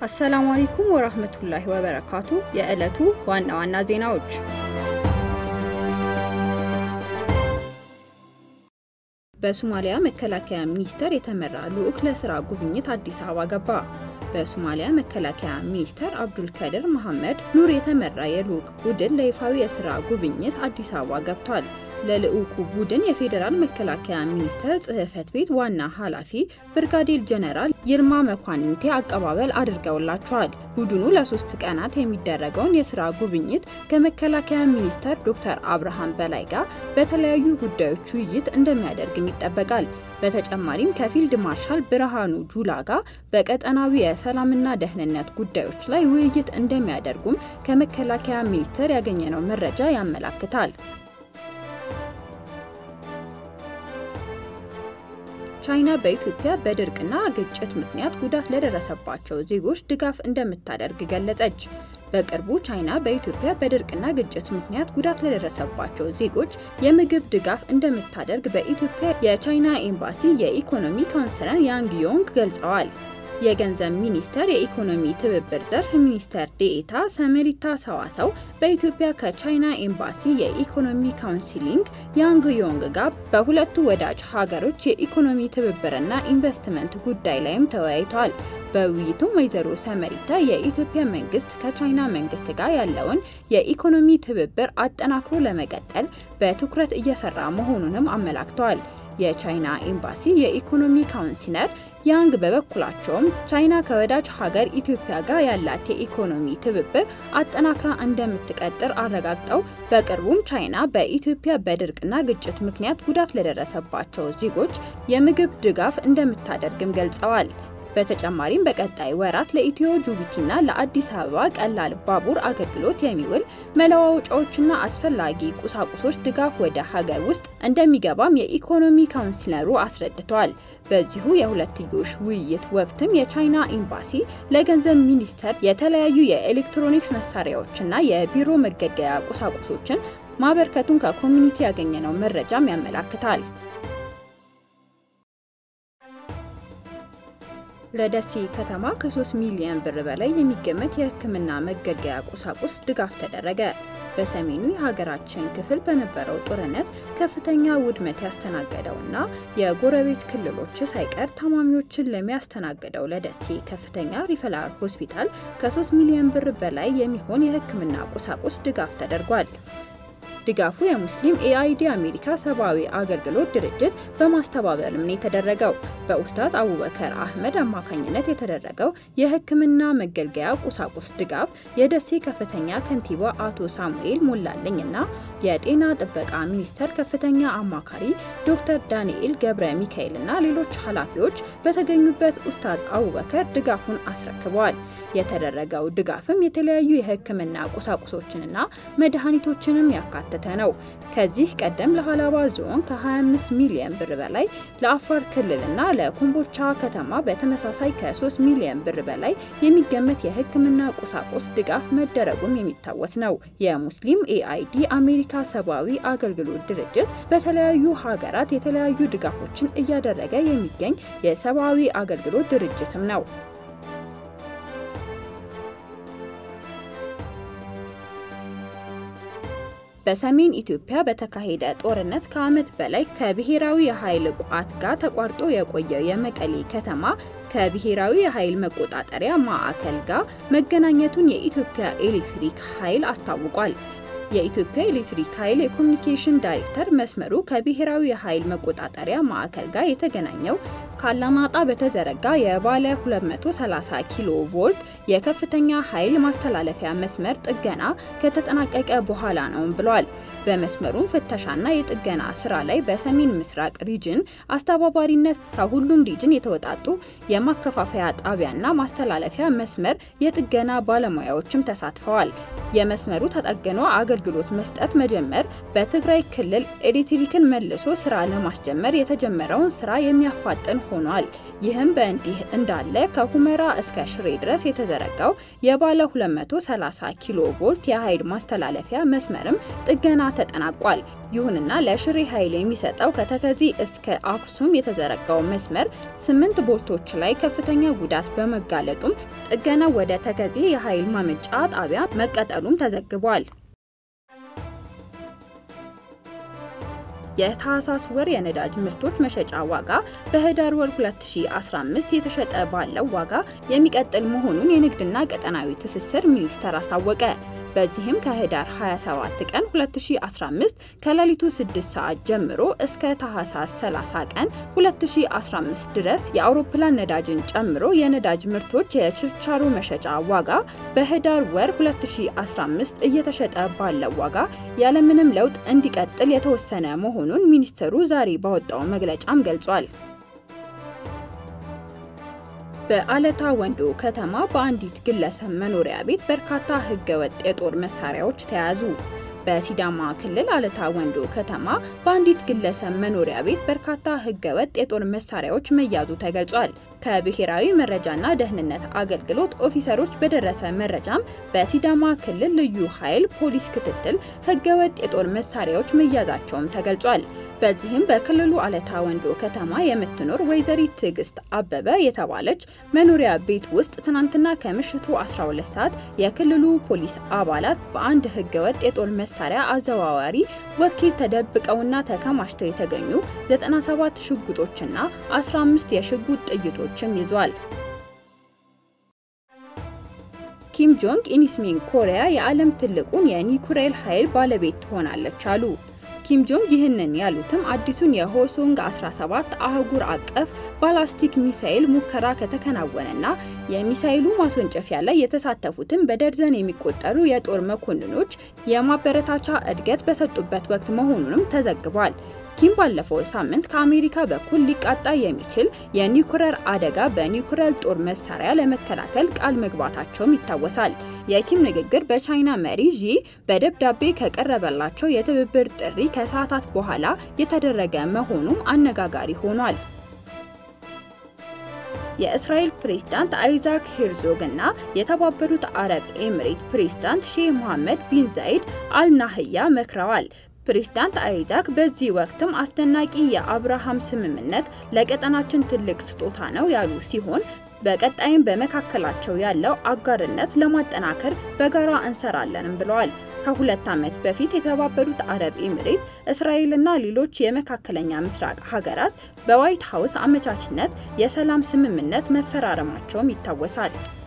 አሰላሙ አለይኩም ወራህመቱላሂ ወበረካቱ። የዕለቱ ዋና ዋና ዜናዎች በሶማሊያ መከላከያ ሚኒስቴር የተመራ ልዑክ ለስራ ጉብኝት አዲስ አበባ ገባ። በሶማሊያ መከላከያ ሚኒስተር አብዱልከድር መሐመድ ኑር የተመራ የልዑክ ቡድን ለይፋዊ የስራ ጉብኝት አዲስ አበባ ገብቷል። ለልዑኩ ቡድን የፌዴራል መከላከያ ሚኒስቴር ጽሕፈት ቤት ዋና ኃላፊ ብርጋዴር ጀነራል ይልማ መኳንንቴ አቀባበል አድርገውላቸዋል። ቡድኑ ለሶስት ቀናት የሚደረገውን የስራ ጉብኝት ከመከላከያ ሚኒስተር ዶክተር አብርሃም በላይ ጋር በተለያዩ ጉዳዮች ውይይት እንደሚያደርግም ይጠበቃል። በተጨማሪም ከፊልድ ማርሻል ብርሃኑ ጁላ ጋር በቀጠናዊ የሰላምና ደህንነት ጉዳዮች ላይ ውይይት እንደሚያደርጉም ከመከላከያ ሚኒስቴር ያገኘነው መረጃ ያመላክታል። ቻይና በኢትዮጵያ በድርቅና ግጭት ምክንያት ጉዳት ለደረሰባቸው ዜጎች ድጋፍ እንደምታደርግ ገለጸች። በቅርቡ ቻይና በኢትዮጵያ በድርቅና ግጭት ምክንያት ጉዳት ለደረሰባቸው ዜጎች የምግብ ድጋፍ እንደምታደርግ በኢትዮጵያ የቻይና ኤምባሲ የኢኮኖሚ ካውንስለር ያንግ ዮንግ ገልጸዋል። የገንዘብ ሚኒስቴር የኢኮኖሚ ትብብር ዘርፍ ሚኒስትር ዴኤታ ሰመሪታ ሰዋሰው በኢትዮጵያ ከቻይና ኤምባሲ የኢኮኖሚ ካውንስሊንግ ያንግ ዮንግ ጋር በሁለቱ ወዳጅ ሀገሮች የኢኮኖሚ ትብብርና ኢንቨስትመንት ጉዳይ ላይም ተወያይተዋል። በውይይቱም ወይዘሮ ሰመሪታ የኢትዮጵያ መንግስት ከቻይና መንግስት ጋር ያለውን የኢኮኖሚ ትብብር አጠናክሮ ለመቀጠል በትኩረት እየሰራ መሆኑንም አመላክተዋል። የቻይና ኤምባሲ የኢኮኖሚ ካውንስለር ያንግ በበኩላቸውም ቻይና ከወዳጅ ሀገር ኢትዮጵያ ጋር ያላት የኢኮኖሚ ትብብር አጠናክራ እንደምትቀጥር አረጋግጠው በቅርቡም ቻይና በኢትዮጵያ በድርቅና ግጭት ምክንያት ጉዳት ለደረሰባቸው ዜጎች የምግብ ድጋፍ እንደምታደርግም ገልጸዋል። በተጨማሪም በቀጣይ ወራት ለኢትዮ ጅቡቲና ለአዲስ አበባ ቀላል ባቡር አገልግሎት የሚውል መለዋወጫዎችና አስፈላጊ ቁሳቁሶች ድጋፍ ወደ ሀገር ውስጥ እንደሚገባም የኢኮኖሚ ካውንስለሩ አስረድተዋል። በዚሁ የሁለትዮሽ ውይይት ወቅትም የቻይና ኤምባሲ ለገንዘብ ሚኒስቴር የተለያዩ የኤሌክትሮኒክስ መሳሪያዎችና የቢሮ መገልገያ ቁሳቁሶችን ማበርከቱን ከኮሚኒቲ ያገኘነው መረጃም ያመላክታል። ለደሴ ከተማ ከ3 ሚሊዮን ብር በላይ የሚገመት የሕክምና መገልገያ ቁሳቁስ ድጋፍ ተደረገ። በሰሜኑ የሀገራችን ክፍል በነበረው ጦርነት ከፍተኛ ውድመት ያስተናገደውና የጎረቤት ክልሎች ሳይቀር ታማሚዎችን ለሚያስተናግደው ለደሴ ከፍተኛ ሪፈራል ሆስፒታል ከ3 ሚሊዮን ብር በላይ የሚሆን የሕክምና ቁሳቁስ ድጋፍ ተደርጓል። ድጋፉ የሙስሊም ኤአይዲ አሜሪካ ሰብአዊ አገልግሎት ድርጅት በማስተባበልም ነው የተደረገው። በኡስታዝ አቡበከር አህመድ አማካኝነት የተደረገው የህክምና መገልገያ ቁሳቁስ ድጋፍ የደሴ ከፍተኛ ከንቲባ አቶ ሳሙኤል ሞላለኝ እና የጤና ጥበቃ ሚኒስቴር ከፍተኛ አማካሪ ዶክተር ዳንኤል ገብረ ሚካኤል እና ሌሎች ኃላፊዎች በተገኙበት ኡስታዝ አቡበከር ድጋፉን አስረክበዋል። የተደረገው ድጋፍም የተለያዩ የህክምና ቁሳቁሶችንና መድኃኒቶችንም ያካትታል ያካተተ ነው። ከዚህ ቀደም ለሀላባ ዞን ከ25 ሚሊዮን ብር በላይ ለአፋር ክልልና ለኮምቦልቻ ከተማ በተመሳሳይ ከ3 ሚሊዮን ብር በላይ የሚገመት የህክምና ቁሳቁስ ድጋፍ መደረጉም የሚታወስ ነው። የሙስሊም ኤአይዲ አሜሪካ ሰብአዊ አገልግሎት ድርጅት በተለያዩ ሀገራት የተለያዩ ድጋፎችን እያደረገ የሚገኝ የሰብአዊ አገልግሎት ድርጅትም ነው። በሰሜን ኢትዮጵያ በተካሄደ ጦርነት ከዓመት በላይ ከብሔራዊ የኃይል ቋት ጋር ተቋርጦ የቆየው የመቀሌ ከተማ ከብሔራዊ የኃይል መቆጣጠሪያ ማዕከል ጋር መገናኘቱን የኢትዮጵያ ኤሌክትሪክ ኃይል አስታውቋል። የኢትዮጵያ ኤሌክትሪክ ኃይል የኮሚኒኬሽን ዳይሬክተር መስመሩ ከብሔራዊ የኃይል መቆጣጠሪያ ማዕከል ጋር የተገናኘው ካላማጣ በተዘረጋ የባለ 230 ኪሎ ቮልት የከፍተኛ ኃይል ማስተላለፊያ መስመር ጥገና ከተጠናቀቀ በኋላ ነው ብሏል። በመስመሩም ፍተሻና የጥገና ስራ ላይ በሰሜን ምስራቅ ሪጅን አስተባባሪነት ከሁሉም ሪጅን የተወጣጡ የማከፋፈያ ጣቢያና ማስተላለፊያ መስመር የጥገና ባለሙያዎችም ተሳትፈዋል። የመስመሩ ተጠግኖ አገልግሎት መስጠት መጀመር በትግራይ ክልል ኤሌክትሪክን መልሶ ስራ ለማስጀመር የተጀመረውን ስራ የሚያፋጥን ሆኗል። ይህም በእንዲህ እንዳለ ከሁመራ እስከ ሽሬ ድረስ የተዘረጋው የባለ 230 ኪሎ ቮልት የኃይል ማስተላለፊያ መስመርም ጥገና ተጠናቋል። ይሁንና ለሽሬ ኃይል የሚሰጠው ከተከዚ እስከ አክሱም የተዘረጋው መስመር ስምንት ቦልቶች ላይ ከፍተኛ ጉዳት በመጋለጡም ጥገና ወደ ተከዜ የኃይል ማመንጫ ጣቢያ መቀጠሉም ተዘግቧል። የታህሳስ ወር የነዳጅ ምርቶች መሸጫ ዋጋ በህዳር ወር 2015 የተሸጠ ባለው ዋጋ የሚቀጥል መሆኑን የንግድና ቀጠናዊ ትስስር ሚኒስቴር አስታወቀ። በዚህም ከህዳር 27 ቀን 2015 ከሌሊቱ 6 ሰዓት ጀምሮ እስከ ታህሳስ 30 ቀን 2015 ድረስ የአውሮፕላን ነዳጅን ጨምሮ የነዳጅ ምርቶች የችርቻሮ መሸጫ ዋጋ በህዳር ወር 2015 እየተሸጠ ባለው ዋጋ ያለምንም ለውጥ እንዲቀጥል የተወሰነ መሆኑን ሚኒስትሩ ዛሬ ባወጣው መግለጫም ገልጿል። በአለታ ወንዶ ከተማ በአንዲት ግለሰብ መኖሪያ ቤት በርካታ ህገወጥ የጦር መሳሪያዎች ተያዙ። በሲዳማ ክልል አለታ ወንዶ ከተማ በአንዲት ግለሰብ መኖሪያ ቤት በርካታ ህገወጥ የጦር መሳሪያዎች መያዙ ተገልጿል። ከብሔራዊ መረጃና ደህንነት አገልግሎት ኦፊሰሮች በደረሰ መረጃም በሲዳማ ክልል ልዩ ኃይል ፖሊስ ክትትል ህገወጥ የጦር መሳሪያዎች መያዛቸውም ተገልጿል። በዚህም በክልሉ አለታ ወንዶ ከተማ የምትኖር ወይዘሪት ትዕግስት አበበ የተባለች መኖሪያ ቤት ውስጥ ትናንትና ከምሽቱ 12 ሰዓት የክልሉ ፖሊስ አባላት በአንድ ህገወጥ የጦር መሳሪያ አዘዋዋሪ ወኪል ተደብቀውና ተከማችተው የተገኙ 97 ሽጉጦችና 15 የሽጉጥ ጥይቶችም ይዟል። ኪም ጆንግ ኢንስሚን ኮሪያ የዓለም ትልቁን የኒኩሌር ኃይል ባለቤት ትሆናለች አሉ። ኪም ጆንግ ይህንን ያሉትም አዲሱን የሆሶንግ 17 አህጉር አቀፍ ባላስቲክ ሚሳኤል ሙከራ ከተከናወነና የሚሳኤሉ ማስወንጨፊያ ላይ የተሳተፉትን በደርዘን የሚቆጠሩ የጦር መኮንኖች የማበረታቻ እድገት በሰጡበት ወቅት መሆኑንም ተዘግቧል። ኪም ባለፈው ሳምንት ከአሜሪካ በኩል ሊቃጣ የሚችል የኒውክለር አደጋ በኒውክለር ጦር መሳሪያ ለመከላከል ቃል መግባታቸውም ይታወሳል። የኪም ንግግር በቻይና መሪ ዢ በደብዳቤ ከቀረበላቸው የትብብር ጥሪ ከሰዓታት በኋላ የተደረገ መሆኑም አነጋጋሪ ሆኗል። የእስራኤል ፕሬዝዳንት አይዛክ ሄርዞግ እና የተባበሩት አረብ ኤሚሬት ፕሬዝዳንት ሼህ መሐመድ ቢን ዛይድ አልናህያ መክረዋል። ፕሬዝዳንት አይዛክ በዚህ ወቅትም አስደናቂ የአብርሃም ስምምነት ለቀጠናችን ትልቅ ስጦታ ነው ያሉ ሲሆን በቀጣይም በመካከላቸው ያለው አጋርነት ለማጠናከር በጋራ እንሰራለንም ብለዋል። ከሁለት ዓመት በፊት የተባበሩት አረብ ኤሚሬት፣ እስራኤልና ሌሎች የመካከለኛ ምስራቅ ሀገራት በዋይት ሀውስ አመቻችነት የሰላም ስምምነት መፈራረማቸውም ይታወሳል።